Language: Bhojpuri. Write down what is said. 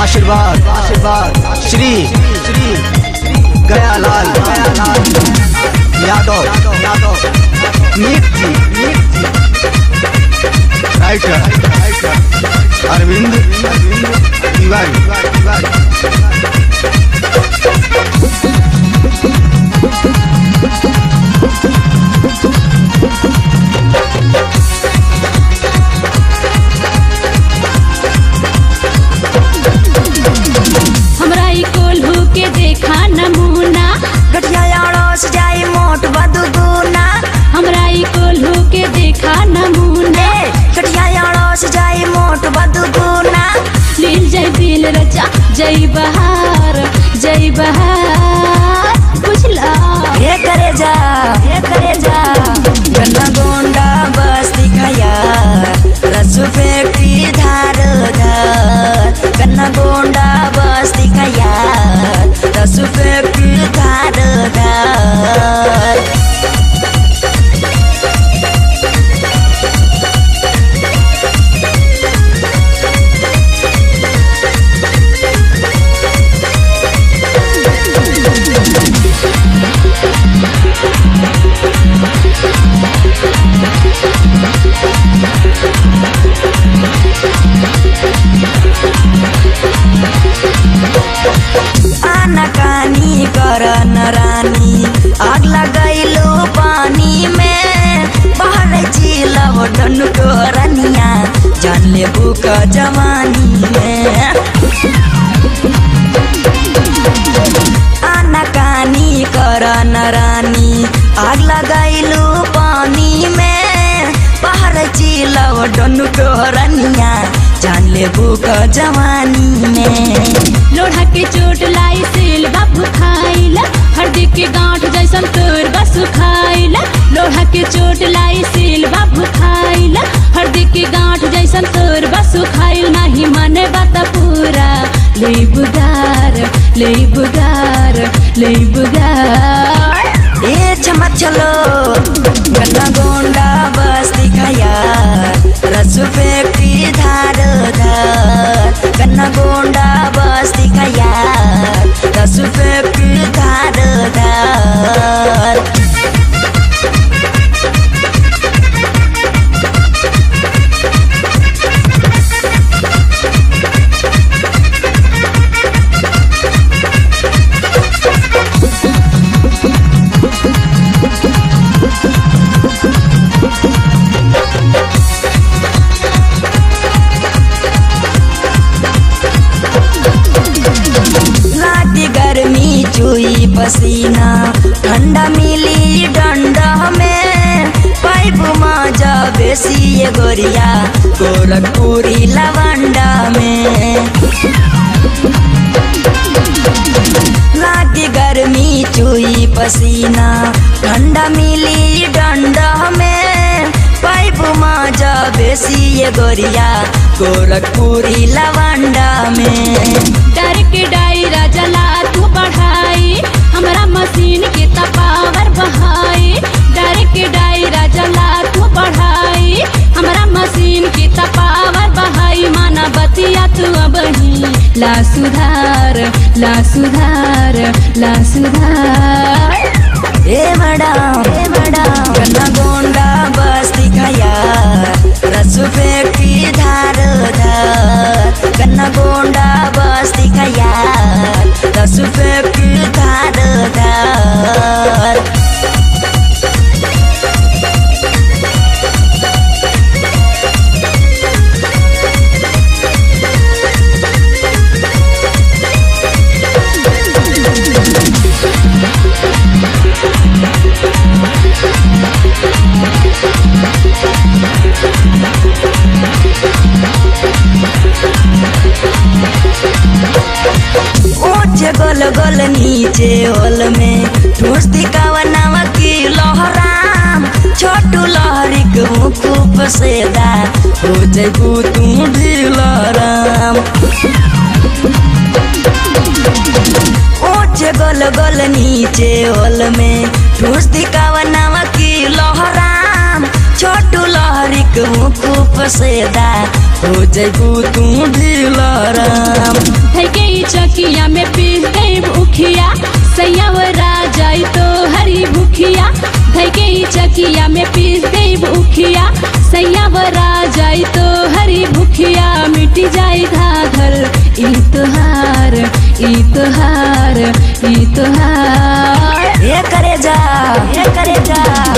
आशीर्वाद आशीर्वाद श्री श्री गयालाल गयालाल यादव यादव नीट जी नीट जी राइटर राइटर अरविंद अरविंद तिवारी तिवारी हमरा ई कोल्हू के देखा नमूना गठिया अड़स जाई मोट बदुगुना हमरा ई कोल्हू के देखा नमूना ए गठिया अड़स जाई मोट बदुगुना लील जय दिल रचा जय बहार जय बहार बुझला हे करे जा हे करे जा गन्ना गोंडा बस दिखाया रसु फेंकी धार धार गन्ना गोंडा बस दिखाया रसु फेंकी धार धार आनाकानी करन रानी आग लगैलो पानी में बाहर चिलव डनको रनिया जान ले बुक जवानी में आनाकानी करन रानी आग लगैलो पानी में बाहर चिलव डनको रनिया जान ले बुक जवानी में लोढ़ा के चोट लाई सेल बाबू खाइला हरदी के गांठ जैसन तोर बस खाइला लोढ़ा के चोट लाई सेल बाबू खाइला हरदी के गांठ जैसन तोर बस खाइल नहीं मने बात पूरा ले बुगार ले बुगार ले बुगार ए चमक चलो गन्ना गोंडा बस दिखाया रसु फेंकी धार धार गन्ना गोंडा बस दिखाया रसु फेंकी धार धार लागी गर्मी चुई पसीना ठंडा मिली डंडा में पाइप मजा बेसी ये गोरिया गोरखपुरी लवंडा में लागी गर्मी चुई पसीना ठंडा मिली डंडा में पाइप मजा बेसी ये गोरिया गोरखपुरी लवंडा में डर के डायरा जला तू बढ़ाई हमरा मशीन के तपावर बहाई डर के डायरा जला तू बढ़ाई हमरा मशीन के तपावर बहाई माना बतिया तू अबही ला सुधार ला सुधार ला सुधार ए मैडम ए मैडम गन्ना गोंडा बस दिखाया रसु फेंकी धार धार गन्ना गोंडा बस दिखाया रसु फेंकी धार धार ऊंचे गोल गोल नीचे होल में ठूसती कवनावा की लहराम छोटू लहरी के मुकुप सेदा हो जैबू तू ढीलराम ऊंचे गोल गोल नीचे होल में ठूसती कवनावा की लहराम छोटू लहरी रिक मुकुप सेदा हो जैबू तू ढिलराम धैके ई चकिया में पीस गई उखिया सैयावरा जाई तो हरी भूखिया धैके ई चकिया में पीस गई उखिया सैयावरा जाई तो हरी भूखिया मिट जाई धाधल ई तोहार ई तोहार ई तोहार ये करे जा ये करे जा